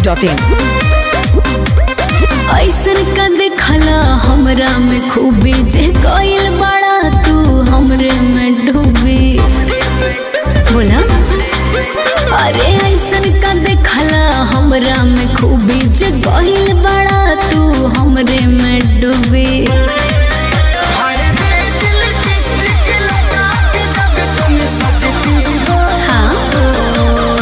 dot in ऐसन का देखला हमरा में खूबी जे कोइल बड़ा तू हमरे में डूबी बोला अरे ऐसन का देखला हमरा में खूबी जे कोइल बड़ा तू हमरे में डूबी हाँ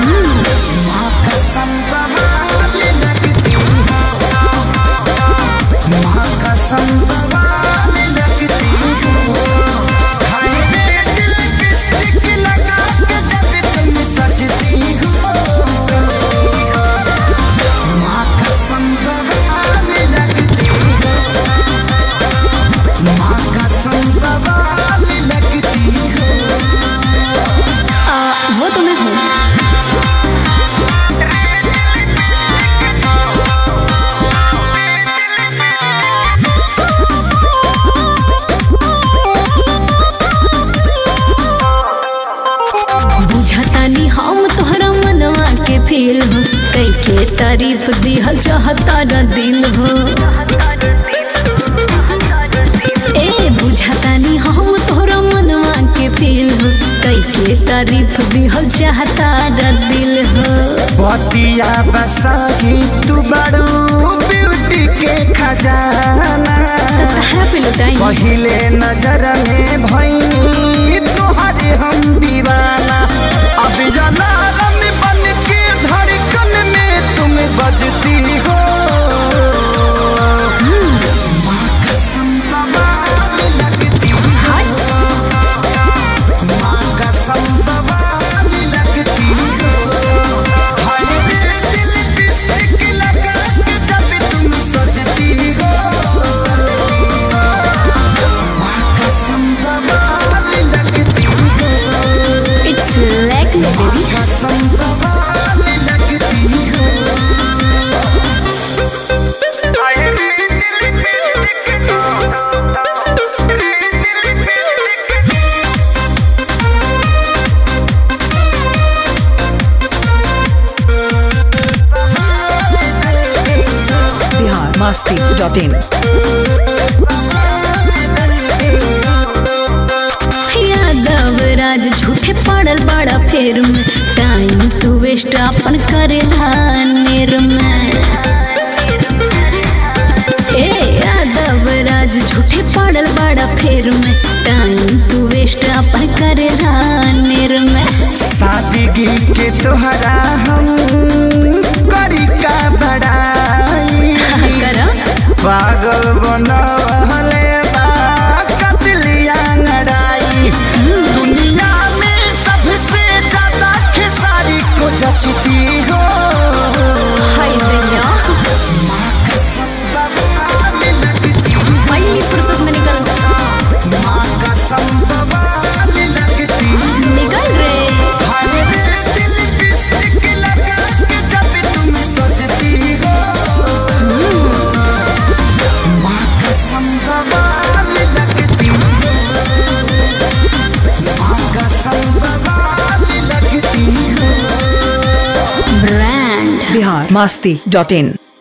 आ, वो तो मैं हूँ बुझतानी हम तोहरा मनवा के फील हो कई के तारीफ दिहल चाहता न दिल हो ए बुझतानी हम तोहरा मनवा के फील हो कई के तारीफ दिहल चाहता न दिल हो बतिया बसाही तू बड़ू ब्यूटी के खजाना तहरा पे लुटाई पहिले नजर में भैनी तोहरे हम दीवाना अब जलालम बन के धड़कन में तुम बजती हो माँ कसम बवाल लगती हो माँ कसम बवाल लगती हो हाय रे दिल लिपस्टिक लगा के जब तुम सजती हो कसम बवाल लगती हो इट्स लाइक मी बेबी कसम बवाल लगती हो बिहार मस्ती डॉट इन यादव राज झूठे पड़ल बड़ा फेर में टाइम तू वेस्ट अपन करेला नेर में ए यादव राज झूठे पड़ल बड़ा फेर में टाइम तू वेस्ट अपन करेला नेर में सादगी के तोहरा हम करी का बड़ाई करा पागल बनवले बा कतलिया लड़ाई दुनिया में सबसे ज्यादा खेसारी को जचती हो हाय दैया कसम बवाल लगती हो पहली फुर्सत में निकल माँ कसम बवाल लगती हो निकल रे हाय रे दिल लिपस्टिक लगा के जब तुम सजती हो माँ कसम बवाल लगती हो माँ कसम बवाल लगती हो ब्रांड बिहार मस्ती डॉट इन